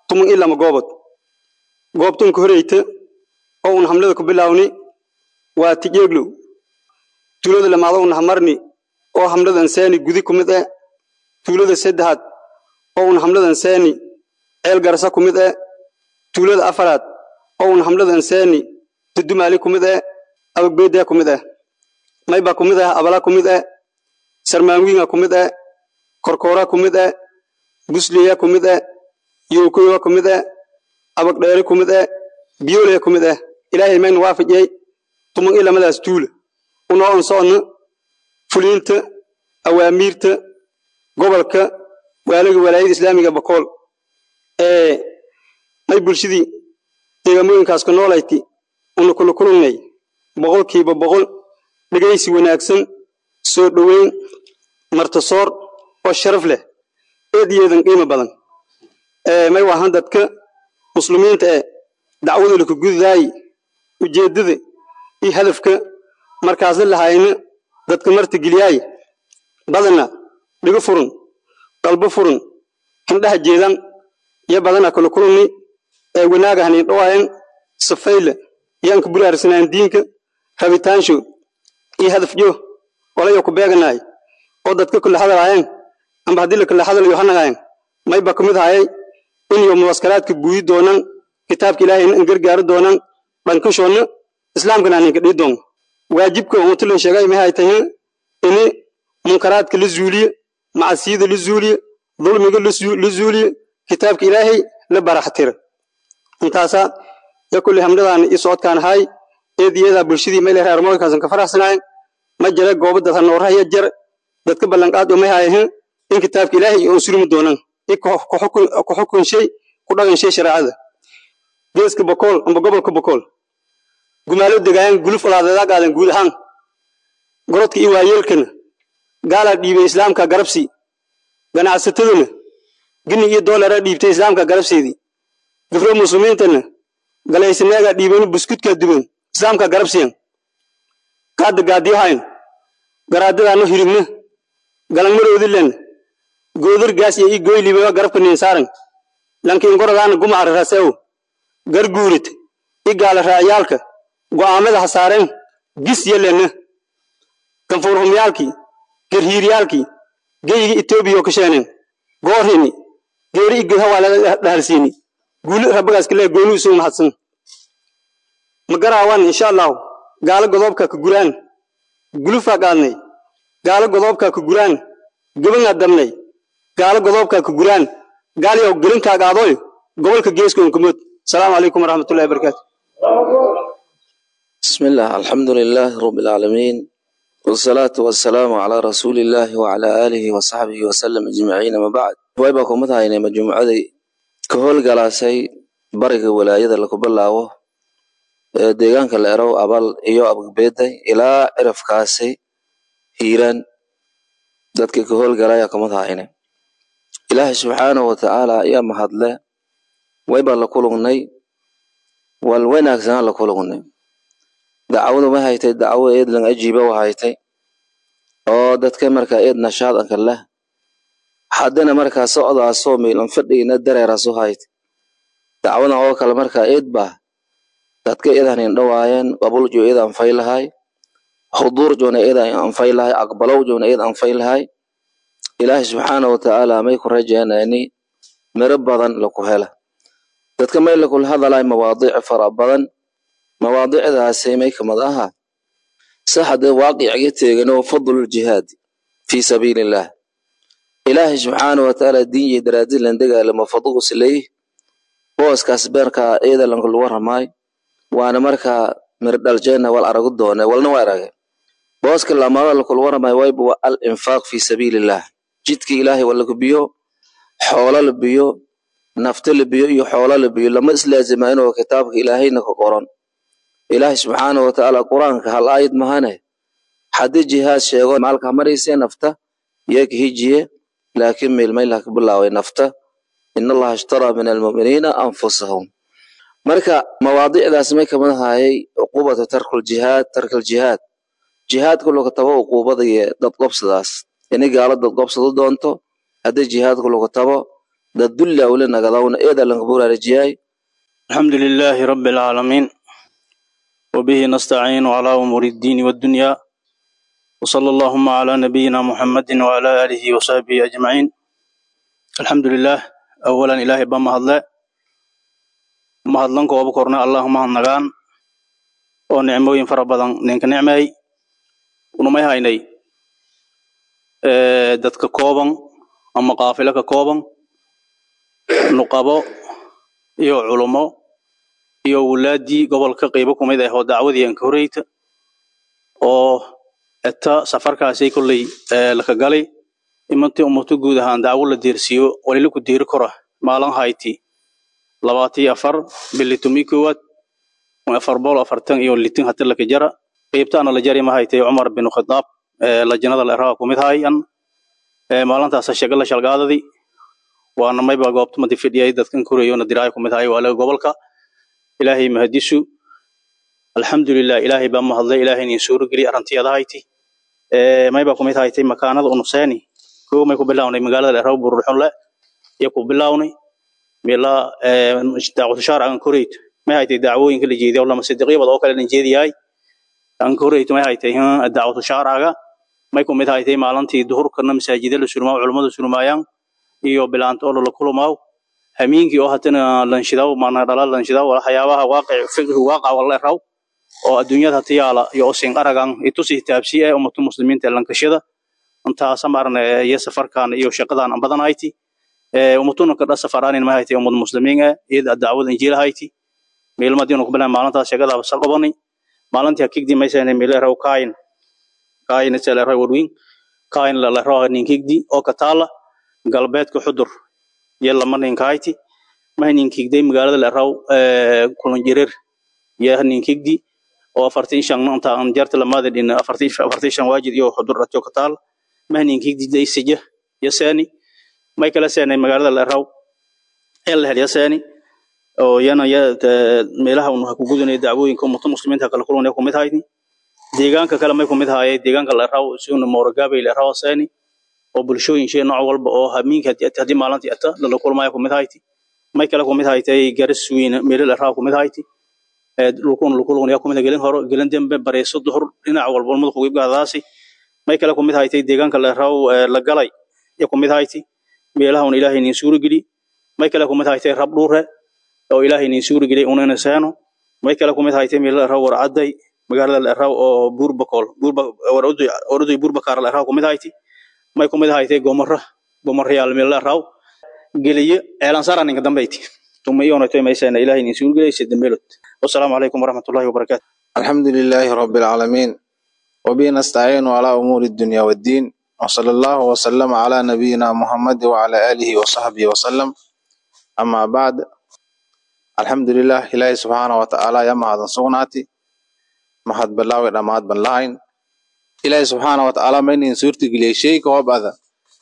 tuman ilama goobod goobtun ka horeyta oo un hamlada ku bilaawni waa tijeeglow tuulada lamaada un hamarni oo hamladan seeni gudi ku mid eh tuulada saddexaad oo un hamladan seeni ceel garsa ku mid eh tuulada afaraad oo un hamladan seeni dudumaali ku mid eh abagbeedee ku mid eh mayba ku mid eh abala ku mid eh sarmaanwiinga ku mid eh korkoora ku mid eh busliya ku mid eh yowkoyoga ku mid eh abagdheeri ku mid eh biyoolaya ku mid eh ilaahay mayna waafajiyey tuman i lamadaas tuula unoo on socodna fuliinta awaamiirta gobolka waaliga walaayada islaamiga bakool ee may bulshadii deegaamooyinkaas ku noolayti una kula kulannay boqolkiiba boqol dhegaysi wanaagsan soo dhoweyn martasoor oo sharaf leh eed yeedan qiimo badan may waahan dadka muslimiinta ee dacwada laka gududaayi ujeeddada iyo hadafka markaasla lahayna dadka marta geliyaayi badana dhigo furun qalbo furun hindhaha jeedan iyo badana kala kulunni ee wanaaga hanin dhawaayan safayla iyo anka buraarsanaan diinka rabitaansho iyo hadafjo walayo ku beeganaay oo dadka kula hadalaayeen amba haddii lakala hadalayo hanagaayeen mayba ka mid hayay inyo muwaskaraadka buuyi doonaan kitaabka ilaahayna an gargaari doonaan dhankashoonna islaamkana aninka dhii doon waajibka umatulan sheegay mahay tahay ini munkaraadka la zuuliye macasiyada la zuuliye dulmiga la zuuliye kitaabka ilaahay la baraxtira intaasa ya kulli hamdadaan i socodkaan ahay eediyadaa bulshadii meel reer mooyinkaasan ka faraxsanaayeen ma jira goobo dad hanoorahaya jar dadka ballanqaad oo may hayahin in kitaabka ilaahay oon surmi doonaan i ku xukun shay ku dhagan shay shareecada geeska bokool amba gobolka bokool gumaalo degaayaan guluf olaadeedaa qaadan guud ahaan gorodka iyo waayeelkana gaalaa dhiibay islaamka garabsii ganacsatadana gini iyo doolara dhiibtay islaamka garabseedii gafro muslimiintana galaysaneegaa dhiibeen buskudkaa duban islaamka garabsiyan gaadda gaadiyahayn garaadadaano hiribna galangmaroodilen goodar gaas iyo ii goylibewa garabka ninsaaran lankiin goradaana gumaca raseew garguurit i gaala raayaalka go'aamada hasaareen gis yelena kanfuurhumyaalkii garhiiryaalkii geyiga etoobiya ka sheeneen goorini geeri iged hawaalada dhahalsiini guuli rabbagaas kale gooni usuu mahadsan magaraawan insha allahu gaalo godoobka ka guraan gulufaa qaadnay gaalo godoobka ka guraan gebangaa dabnay gaalo godoobka ka guraan gaaliyow gelinkaa qaadoy gobolka geeska unkumod asalaamu calaykum waraxmatullahi wabarakaatu بسم الله الحمد لله رب العالمين والصلاة والسلام على رسول الله وعلى آله وصحبه وسلم أجمعين ما بعد ويبا كمتها إنما مجموعة كهول قلاسي برق ولاية لكو بلاوه deegaanka la erow abal iyo abagbeeday ilaa cirafkaasi hiiraan dadkii ka howlgalaya kamid ahayne ilaahay subxaanahu watacaala ayaa mahadle wayba la kulugnay wal wanaagsanaa la kulugnay dacwadu ma haytay dacwo eed lang ajiiba wa haytay oo dadka markaa eed nashaadanka leh haddana markaa socdaasoo miilan fadhigina dareerasu haytay dacwadan oo kale markaa eed baa dadka idan indhawaayeen qabuljo id anfay lahay huduurjona id anfay lahay aqbalowjona id anfay lahay ilaahay subxaanahu watacaala may ku rajeenayni miro badan laku hela dadka may lakula hadalay mawaadiic fara badan mawaadicdaasi may kamid aha saxade waaqiciga teegano fadluljihaadi fii sabiilillaah ilaahay subxaanahu watacaala diinyi daraadilan dagaalamo fadlu sileey booskaas beerkaa eedalanka lagu ramaay waana markaa mirdhaljeena wal aragu doone walna waa arage booska lamaada lakula waramay wayba waa al infaaq fii sabiilillaah jidka ilaahay waa lagu biyo xoolo la biyo nafta la biyo iyo xoolo la biyo lama islaazima inuu kitaabka ilaahayna ka qoran ilaahay subxaanahu watacaala qur-aanka hal aayad mahane haddii jihaad sheego maalka marayse nafta yaka hijiye laakiin meelmaylaha ka bilaaway nafta in allaha ishtaraa min almu'miniina anfusahum marka mawaadicdaas may kamid ahayay cuqubatu tarkuljihaad tarkaljihaad jihaadka lagu tabo uquubada iyo dadqobsadaas ini gaalo dadqobsado doonto haddii jihaadka lagu tabo dad dulli awle nagadawna eeda lanka buraarajiyay الحمد لله رب العالمين وبه نستعين على أمور الدين والدنيا وصلى اللهم على نبينا محمد وعلى آله وصحبه أجمعين الحمد لله أولا إلهي بما هدلا ما هدلن كو بكورنا اللهم هنغان oo nicmooyin fara badan ninka nicmeey unumay haynay ee dadka kooban ama qaafilo ka kooban nuqabo iyo culumo iyo wulaadii gobolka qaybo ku mid ah oo dacwadii aan ka horeyta oo eta safarkaasay kolley laka galay imantii ummato guud ahaan dacwo la deersiiyo walila ku deeri kora maalin hayti labaatiyo afar bili tumi koowaad afar bool afartan iyo litin hati laka jara qaybtaana la jari ma haytay cumar bin khadaab lajanada la eraha ku mid hayan maalintaasa shaga la shalgaadadii waana mayba goobta madi fidhiyay dadkan korayona diraaya ku mid hayo waalaga gobolka ilaahay mahadisu alxamdulilah ilaahay baa mahadlay ilaahay nin suuro geliy arantiyada hayti mayba ku mid haytay makaanada unuseeni koo may ku bilawnay magaalada la eraha bururxunle iyo ku bilawnay mila daaqushaar aan korayto may haytay dacwooyinka la jeediya lama sidiqyabad oo kale la jeediyahay aan korayto may haytay dacwatu shaaraga may ku mid haytay maalintii duhurkana masaajida la surmaa culummada surmaayaan iyo bilaanta oo la kulmaaw hamiinkii oo hatana lanshidaw maana dhala lanshidaw waxyaabaha waaqic fiqhi waaqac wala raw oo adduunyada hata yaala iyo osin aragan itusi taabsi ee ummatu muslimiinta lankashada intaasa maarna iyo safarkan iyo shaqadan aan badan hayti ummatuna ka dhasa faraanin ma haytay ummad muslimiin ee iyada dacwada injiil hayti meelmadii ku bilan maalintaas shaqada basal qabani maalintii hakigdi maysan meelay raw kaayin kaayin sala raw wadwin kaayin la la raw ninkigdi oo ka taala galbeedka xudur iyo lama ninkayti ma ninkigday magaalada la raw kulan jirir iyo ninkigdi oo afartii shan inta aan jarta lamada dhin afartii afartii shan waajid iyo xudur ratio ka taal ma ninkigdi daysija iyo saani may kala saanay magaalada la raw ee la heliya saani oo yana ya meelaha uu ku gudunay dacwooyinka ummada muslimiinta kala kulanay ku mid hayni deegaanka kale may ku mid haayay deegaanka la raw suuna mooragaabay la raw saani oo bulshooyin shay nooc walba oo hamiinka hadii maalintii ata la kulmaayo ku mid hayti may kale ku mid haytay garas weyn meel la raw ku mid hayti ee lukun lukun ya ku mid gelin horo gelin dambe bareeso duhur dhinac walba umada ku gaadaasi may kale ku mid haytay deegaanka la raw la galay ya ku mid hayti meelaha uu ilaahay nin suuri geli may kale ku mid haytay rab dhuure oo ilaahay nin suuri gelay unana saano may kale ku mid haytay meel la raw warcaday magaalada la raw oo buurbakol buurba warudu warudu buurbakar la raw ku mid haytay may ku mid haytay gomara gomara yaal meel la raw geliye eelan saran ninka dambeyti tuma iyo onay may saana ilaahay nin suuri gelay sidii meelot wassalaamu calaykum waraxmatullaahi wabarakaatu الحمد لله رب العالمين وبه نستعين على أمور الدنيا والدين وصلى الله وسلم على نبينا محمد وعلى آله وصحبه وسلم أما بعد الحمد لله إلهي سبحانه وتعالى يا مهد سغناتي مهد بلاوي رماد بلاين إلهي سبحانه وتعالى من سورتي قلي شيء كواب هذا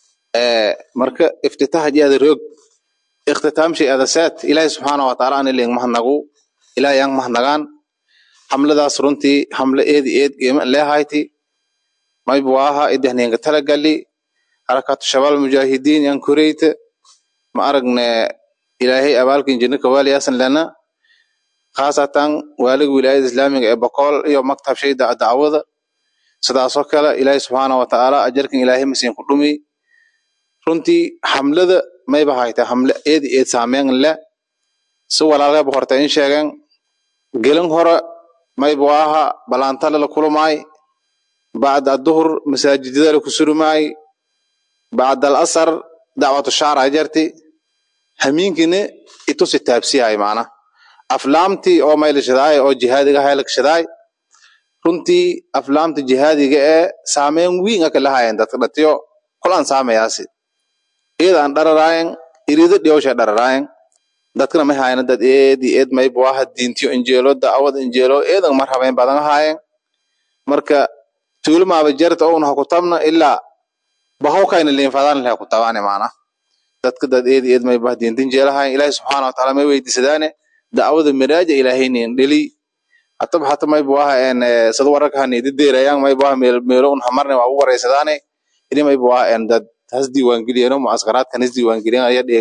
مركا افتتاح جاد الرق اختتام شيء هذا سات إلهي سبحانه وتعالى أن اللي مهنغو إلهي yang مهنغان حملadaas runtii xamle eedi eed qiimo leehayti maybu aha idahninga talagali harakatu shabal mujaahidiin yan kureyte ma aragne ilaahay abaalkin jinno kawaaliyasan lana khaasatan waaliga wilaayada islaamiga ee boqol iyo maktab shayda dacwada sidaasoo kale ilaahay subxaana watacaala ajarkan ilaahay masiin ku dhumi runtii xamlada mayba hayta xamle eedi eed saameyn le si walaalgaba horta in sheegen gelin hore maybu aha balaantale la kulumay bacda aduhur masaajidada la kusurumay bacda alasar dacwatu shaara jarti hamiinkine itusi taabsiyahay macna aflaamtii oo maylashadaay oo jihaadiga haylakashadaay runtii aflaamta jihaadiga ee saameyn wiin aka lahayen dadka dhatiyo kolan saamayaasi iyadaan dhararaayen irido dhiyowsha dhararaayen dadkana may haayana dad eedi eed maybu aha diintiyo injeelo dacwad injeelo eedan mar habeyn badan haayeen marka tuulamaaba jarta ouna hakutabna ilaa bahawkayna liinfadaan leh hakutabane macna dadka dad eedi eed maybu aha diinta injeelahayen ilaahi subxaana watacaala may weydiisadaane dacwada miraaja ilaahaynin dheli hatab hata maybu aha en sad wararka hanidi deerayaan maybu aha meel meelo un hamarne waa u wareysadaane ini maybu aha en dad has diiwaangeliyeno mucaskaraadkan has diiwaangeliyan aya dheegani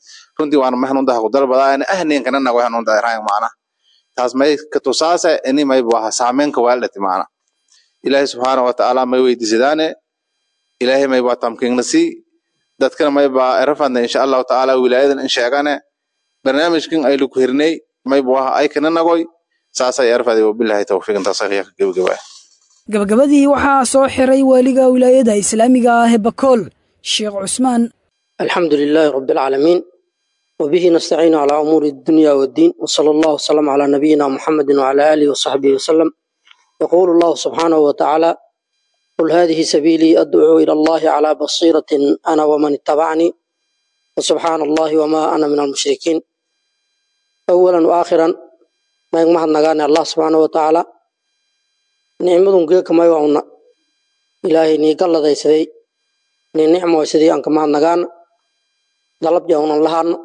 runtii waana ma hanuundaha ku dalbadaana ahniinkana nago hanuunda iraan macna taas may ka tusaasa ini may buaha saameynka waaldhati macna ilaahay subxaana watacaala may weydiisadaane ilaahay may baa tamkiingna sii dadkana may baa erafadna insha allahu tacaala wilaayadan in sheegane barnaamijkan aylu ku hirnay may buaha ay kana nagoy saasay erfaday wabilahi towfiiq intaas ayaa ka gebagabaa gabagabadii waxaa soo xiray waaliga wilaayada islaamiga ah ee bakool sheekh cusmaan الحمد لله رب العالمين وبه نستعين على أمور الدنيا والدين وصلى الله وسلم على نبينا محمد وعلى آله وصحبه وسلم يقول الله سبحانه وتعالى قل هذه سبيلي أدعو إلى الله على بصيرة أنا ومن اتبعني وسبحان الله وما أنا من المشركين أولا وآخرا ما يغمح نغاني الله سبحانه وتعالى نعمة جيك ما يوعنا إلهي نيقال لدي سدي نعمة سدي أنك ما نغانا dalab jawnan lahaano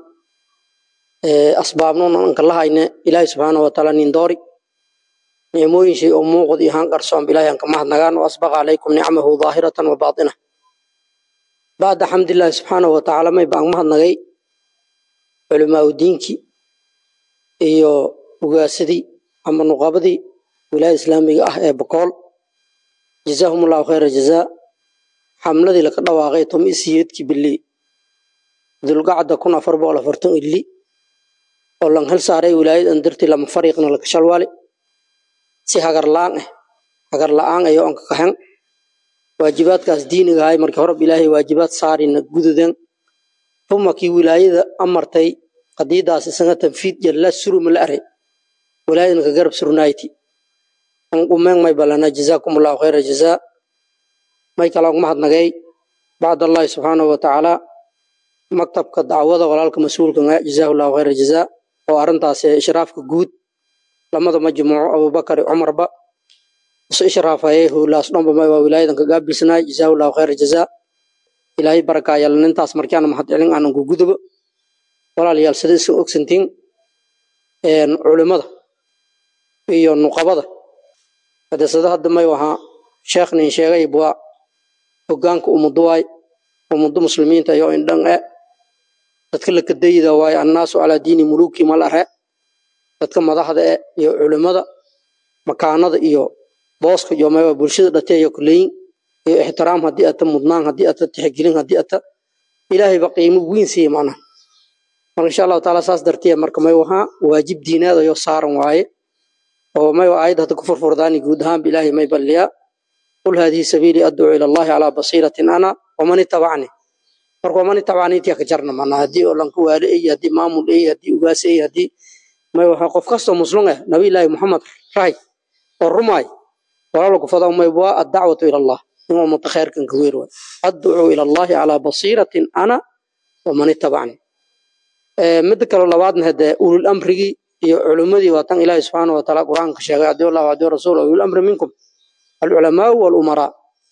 asbaabnona anka lahayne ilaahi subxaana wataala nin doori nicmooyin shay oo muuqd iyo haan qarsoon ilaahi anka mahadnagaan wa asbaqa calaykum nicmahu daahiratan wa baatina bacda xamdilaahi subxaana watacaala may baan mahadnagay culimaau diinkii iyo ugaasadii ama nuqabadii wilaayada islaamiga ah ee bokool jazaahum allahu khayra jazaa xamladii laka dhawaaqay tomi siyeedkii bilii dulgacda kun afar boqol afartan ili oo lan hel saaray wilaayadan dartii lama fariiqna laka shalwaali si hagar la-aan ah hagar la-aan ayo anka kaxen waajibaadkaas diiniga ahay markii horeb ilaahay waajibaad saarina gududen uma kii wilaayada amartay qadiidaas isaga tanfiid jalla suruma la aray wilaayadan ka garab surnayti an qumeen may balana jazaakum allahu khayra jazaa may kala mahadnagay bacd allahi subxaanahu watacaala maktabka dacwada walaalka mas-uulka jazaahu llahu khayra jazaa oo arrintaas ishraafka guud lamada majmuuco abubakar cumarba isu ishraafayay howlaas dhanba may waa wilaayadan ka gaabilsanaay jazaahu llahu khayra jazaa ilaahay barakaayal nintaas markaana mahad celin aanan ku gudubo walaalayaal sida isan ogsantiin culimada iyo nuqabada hadesada hadda may wahaa sheekh nin sheegay bua hogaanka umuduwaay ummadda muslimiinta iyo indhan e dadka la kadayda waaye annaasu calaa diini muluki mal ahe dadka madaxda e iyo culimada makaanada iyo booska iyo maywa bulshada dhateeyo kuleyin iyo ixtiraam haddii ata mudnaan haddii ata tixgelin haddii ata ilaahayba qiimo weyn siiye macnaha marka insha allahu taala saas dartiya marka may wahaa waajib diinaad ayoo saaran waaye oo may aayad hadda ku furfurdaani guud ahaanba ilaahay may balliyaa qul haadihi sabiilii adcuu ila allahi calaa basiiratin ana waman itabacni marka waman itabacni intiya ka jarna mana haddii oo lanka waale ey haddii maamul ey haddii ugaas ey haddii may waxa qof kastoo muslum ah nabiyullaahi muxamed rahay oo rumaay walaalo kufada may waa addacwatu ila allah in ummata khayrkan ka weer waay adcuu ila allahi calaa basiiratin ana waman itabacni midda kale labaadna hadee ulul amrigii iyo culimmadii waa tan ilaahi subxaana wataala qur-aanka sheegay adii allahu adii rasuul ulul amri minkum alculamaau walumaraa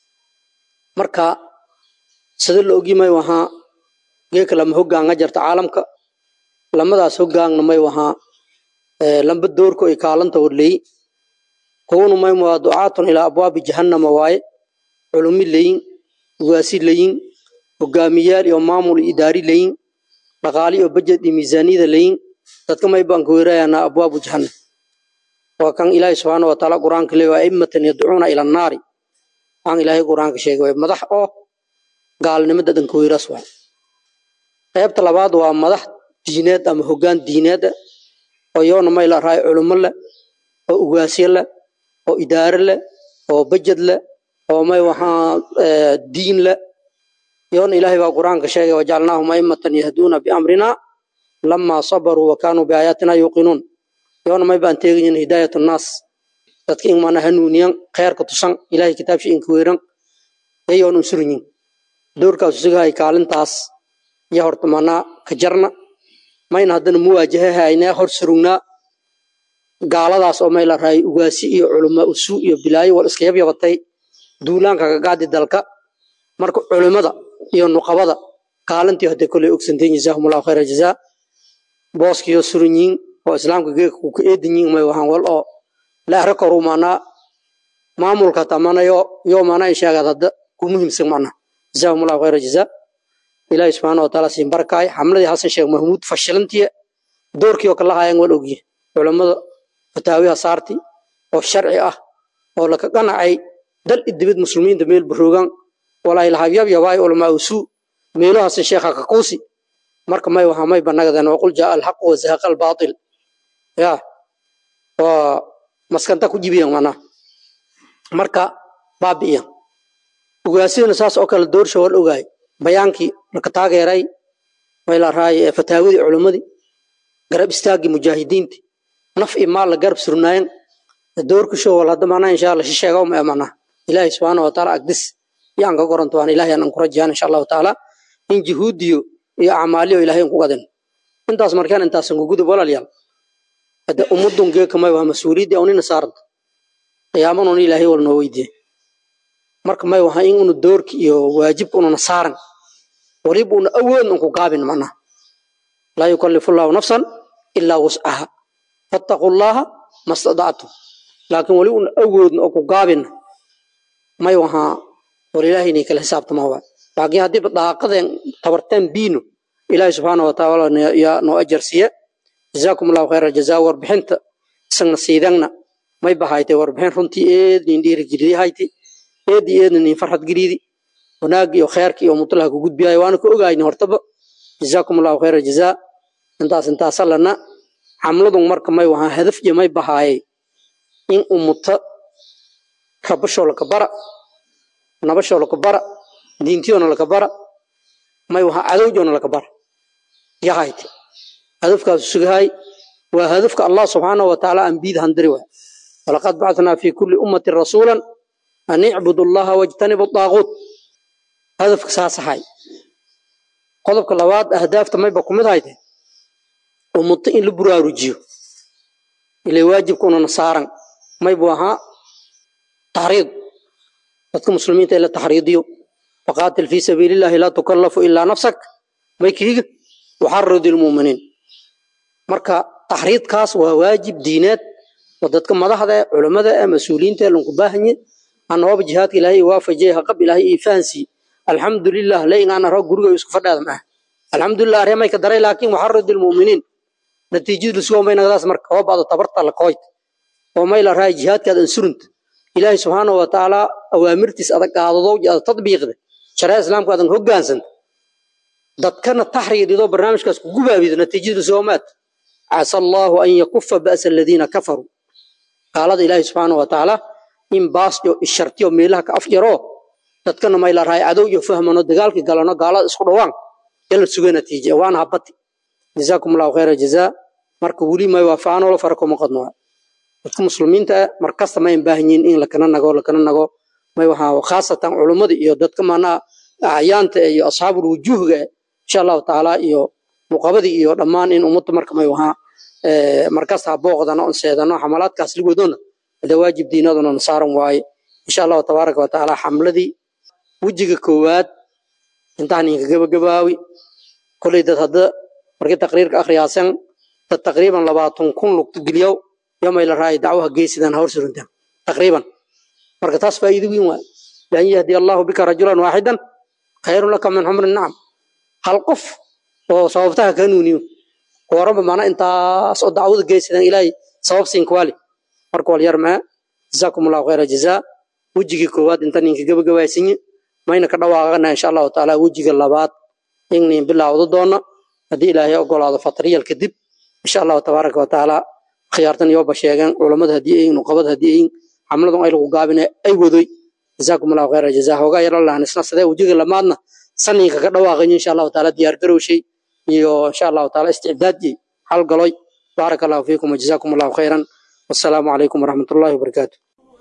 marka sida la ogi may wahaa geeka lama hogaanga jarta caalamka lamadaas hogaangna may wahaa lamba doorko ay kaalanta warleyi kownu may waa ducaatun ilaa abwaabi jahannama waaye culumi leyin ugaasi leyin hogaamiyaal iyo maamul idaari leyin dhaqaali iyo bajed iyo miisaaniyada leyin dadka may baan ka weerayanaa abwaabu jahannam waa kan ilaahi subxaana wataala qur-aanka leey waa aimatan yadcuuna ila annaari aan ilaahay qur-aanka sheegay waay madax oo gaalnimada dhanka weyras waay qaybta labaad waa madax diineed ama hogaan diineed oo yoona may la raay culimo leh oo ugaasyo leh oo idaare leh oo bajed leh oo may waxaa diin leh yoona ilaahay baa qur-aanka sheegay wajacalnaahum aimatan yahduuna biamrina lamaa sabaruu wa kaanuu biaayaatina yuuqinuun yoona may baan teegayin hidaayat annaas dadka in mana hanuuniyan kheerka tusan ilahay kitaabshi inka weeran yayoon unsurinyin doorkaas usugahay kaalintaas iyo horta manaa ka jarna mayna haddana muwaajahahaynaa hor surugnaa gaaladaas oo may la raay ugaasi iyo culama usuu iyo bilaayo wal iska yabyabatay duulaanka kagaadi dalka marka culimada iyo nuqabada kaalintii hadday koley ogsanteen jazaahumullahu khayra jazaa booskiyo surinyiin oo islaamka geeka ku ka eedinyiin may wahaan wal oo la ahra koru manaa maamulka tamanayo yo manaa inshaagaad hadda ku muhiimsan macna jazaahumullahu khayra jazaa ilaahi subxaana wa taala siin barakaay xamladii xasan sheekh mahmuud fashilantiya doorkii oo kala haayaan wal ogyihin culammada fataawiha saarti oo sharci ah oo laka qanacay dal idibid muslimiinta meel baroogan walaahi lahabyab yabaay ulamaa usuu meelo xasan sheekha kakuusi marka may waxa may banagadan waqul jaa alxaq wa zahaqa albaatil ya waa maskanta ku jibiyan mana marka baabi'iyan ogaasidana saas oo kale doorsha wal ogaay bayaankii laka taageeray may la raay fataawadii culimmadii garab istaagii mujaahidiinti naf iyo maal la garab surnaayan doorkisho wal hadda mana insha allah shisheega uma emana ilaahi subxaana wa taala agdis yaan ka goranto waan ilaahi aan ku rajayaan insha allahu taala in juhuudiyo iyo acmaaliyo ilaahay ku gadan intaas markaan intaasan kugudub walaalyaal hadda ummadun geekamay waa mas-uuliyadda unina saaranta qiyaaman un ilaahay wal noo weydiye marka may waha in unu doorki iyo waajibka ununa saaran waliba una awoodna unku gaabin macnaha laa yukallifu llahu nafsan ilaa wuscaha fattaqu llaha mastadactum laakiin wali una awoodna oo ku gaabina may wahaa war ilaahay inay kala xisaabtama waa laakiin haddiiba daaqadeen tabarteen biino ilaahay subxaana wa taala yaa noo ajar siiye jazaakum allahu khayra jazaa warbixinta isagna siidangna may bahaytay warbixin runtii eednin dhiirigeliyahayte eedi eedna nin farxad geliidi wanaagii iyo kheerkii iyo mutlaha ku gudbiyayo waana ka ogayni hortaba jazaakum allahu khayra jazaa intaas intaasa lana xamladun marka may wahaa hadaf iyo may bahaayay in umuta rabashoo laka bara nabashoo laka bara diintiyoona laka bara may wahaa cadowjoona laka bara yahayte hadafkaas sugahay waa hadafka allah subxaanahu wa tacaala ambiyada handiri waa walaqad bacathnaa fi kulli ummatin rasuulan an icbudu allaha wajtanibu daaquut hadafka saasahay qodobka labaad ahdaafta mayba ku mid hayte umuto in la buraarujiyo ilay waajibka unana saaran maybu ahaa taxriid dadka muslimiinta in la taxriidiyo faqaatil fii sabiilillahi laa tukallafu ilaa nafsak may kiiga waxaridi lmuuminiin marka taxriidkaas waa waajib diineed oo dadka madaxda ee culammada ee mas-uuliyiinta ee lanku baahanye anooba jihaadka ilaahay waafajiyay haqab ilaahay ii fahansi alxamdulilah leyngaan aro guriga isku fadhaada maaha alxamdulilah aremay ka daray laakiin waxaridi lmuuminiin natiijadu lisugo maynagadaas marka oo baado tabarta la kooyt oo may la raay jihaadkaad ansurunta ilaahay subxaana wa tacaala awaamirtiis adag qaadadow ada tadbiiqda shareeca islaamka adan hogaansanta dadkana taxriidido barnaamijkaas ku gubaabido natiijadu lisugomaad casa allaahu an yakufa ba'sa aladiina kafaruu gaalada ilaahay subxaana wa tacaala in baas iyo ishartiyo meelaha ka afjaro dadkana may la raay cadow iyo fahmano dagaalkii galano gaalada isku dhawaan yala suga natiije waana habati jazaakum allahu khayra jazaa marka weli may waafaanolo fara kuma qadno dadka muslimiinta markasta mayn baahanyiin in lakana nago lakana nago may waxaa khaasatan culummada iyo dadka maanaa acyaanta iyo asxaabul wujuuhga insha allahu tacaala iyo nuqabadii iyo dhammaan in ummadda marka may wahaa markasta ha booqdano on seedano xamalaadkaas ligoodona hada waajib diinaduna nasaaran waaye insha allahu tabaaraka wa tacaala xamladii wejiga koowaad intaan inka gabagabaawi koley dad hadda markii taqriirka akhriyaasan dad taqriiban labaatan kun lugta geliyow yomay la raay dacwaha geesidan hawr suruntaan taqriiban marka taas faa'iido weyn waay lan yahdi allahu bika rajulan waaxidan khayrun laka min xumri nacam hal qof oo sababtaha ka nuuniyo kuwaranba maana intaas oo dacwada geesidan ilaahay sabab siin kuwaali marka wal yarmaa jazaakum allahu khayra jazaa wejigii koowaad inta ninka gabagabaysinye mayna ka dhawaaqana insha allahu tacaala wejiga labaad innin bilaawdo doona haddii ilaahay ogolaado fatriyal kadib insha allahu tabaaraka wa tacaala khiyaartan yooba sheegeen culammada haddii ayin nuqabada haddii ayin xamladan ay lagu gaabine ay wadoy jazaakum allahu khayra jazaa hoogaa yaro lahan isna sidee wejiga lamaadna saninka ka dhawaaqayo insha allahu tacaala diyaar garowshay iyo insha allahu tacaala isticdaadjay halgaloy baaraka allahu fiikum wajazaakum allahu khayran wassalaamu calaykum waraxmat ullahi wabarakaatu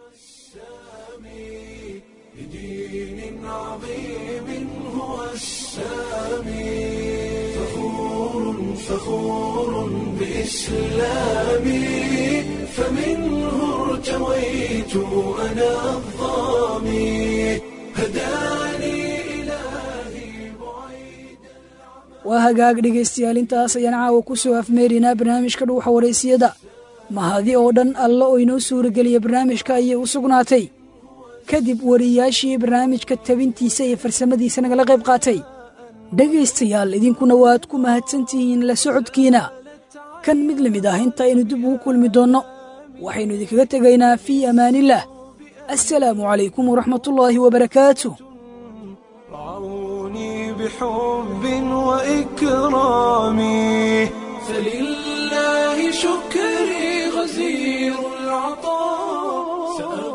فخور بإسلامي فمنه ارتويت أنا الظامي هداني waa hagaag dhegaystayaal intaas ayaan caawa ku soo afmeerinaa barnaamijka dhuuxa waraysiyada mahadi oo dhan alla oo inoo suurageliya barnaamijka ayay u sugnaatay kadib wariyaashii barnaamijka tabintiisa iyo farsamadiisa nagala qayb qaatay dhegaystayaal idinkuna waad ku mahadsantihiin la socodkiina kan mid la mid ah intaaynu dib ugu kulmi doonno waxaynu idinkaga tegaynaa fii amaanillaah assalaamu calaykum waraxmatullaahi wabarakaatu بحب وإكرامي فلله شكري غزير العطاء